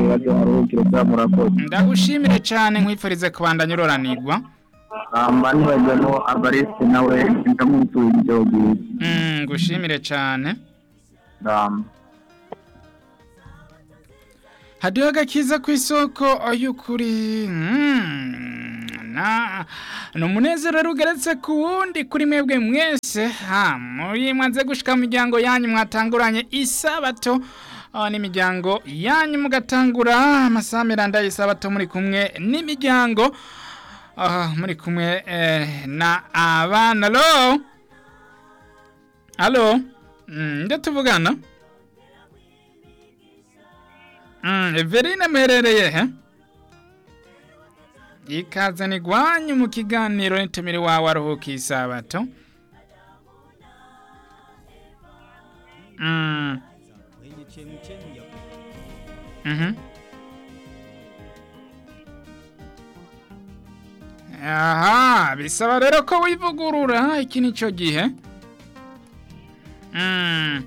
bazo baruhukire bwa murakoze ndagushimire cyane nkwifurize kubandanya uroranirwa amba ntibajyamo abarisi nawe ndamusubiza ijoro bwiza Mm, ngushimire cyane ndamba hadiho agakiza ku isoko y'ukuri Mm, na ni umunezero rero ugeretse ku wundi kuri mwebwe mwese ha muri mwanze gushika mu miryango yanyu mwatanguranye isabato ah, n'imiryango yanyu mugatangura amasaha miranda y'isabato muri kumwe n'imiryango ah, muri kumwe eh, na abana alo alo Mm, nde tuvugana Mm, Everine muherereye he? Ikaze ni gwanyu mu kiganiro nitumire wawe aruhuka isabato. Mm. Mhm. Aha, bisaba rero ko wivugurura iki nico gihe. Mm.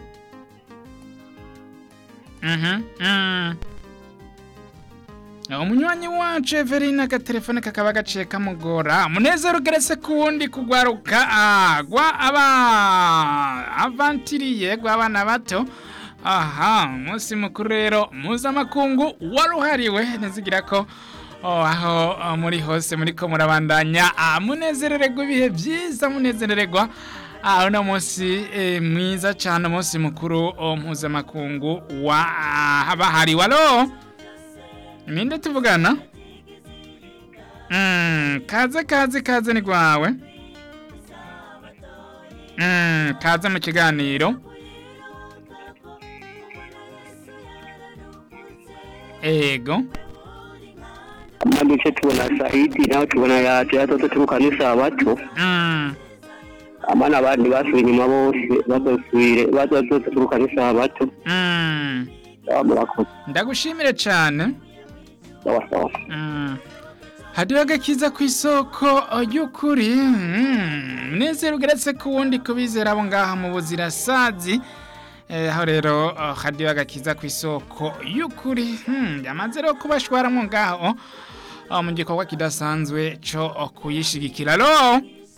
Mhm. Mm. umunywanyi wacu Everine agatelefone kakaba gaciye kamugora umunezero ugeretse ku wundi kugwaruka ah, gwa aba avantiriye gw'abana bato aha umunsi mukuru rero mpuzamakungu waruhariwe nizigira ko oh, aho oh, muri hose muriko murabandanya ah, munezerererwa ibihe byiza munezerererwa Ah, uno munsi eh, mwiza cyane umunsi mukuru oh, mpuzamakungu wa ah, bahariwe alo ninde tuvugana mm, kaze kaze kaze ni gwawe mm, kaze mu kiganiro ego duce tubona sayidi nawe tubona yaje atoto turuka n'isabato mm, abana abandi basubiye inyuma bose bazosubire bazozose turuka n'isabato mm. baba murakoze ndagushimire cyane sawa sawa Mm. hadiho agakiza ku isoko y'ukuri Mm. munezero ugeretse ku wundi kubizera abo ngaha mu buzirasazi Eh, aho rero oh, hadiho agakiza ku isoko y'ukuri Hmm, yamaze rero kubashwaramwo ngaho oh, mu gikorwa kidasanzwe co oh, kuyishigikira alo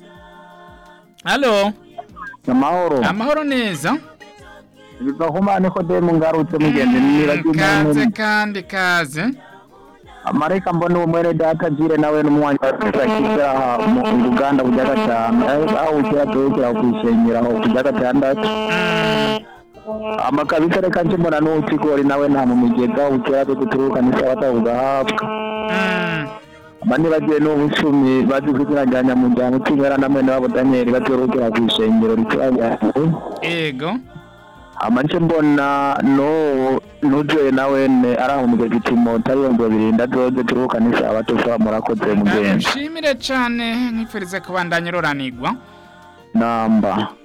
alo amahoro amahoro neza biva ku mana nikodemu ngarutse mugende Mm, niragiye kaze kandi kaze amareka mbona uwo mwene data jire nawe n'umwanya wakiza aha mu Uganda kujya gatanu aho ukira tuwukira kwishengera aho kujya gatandatu amakabisa reka nje mbona n'ukigori nawe nta mu migega ukira tuko turuka n'isabata ugahabwa Mm. abandi bagiye n'ubucumi bazi kugira ngo nyamuryango utigara na mwene wabo Daniel batorukira kwishengero rituranye ego amanje mbona no nujoye nawe ne arahumuje gitimo tariyongo birinda doze turuka n'isabata ufa murakoze mugenzi ndagushimire cyane nkwifurize kubandanya uroranirwa namba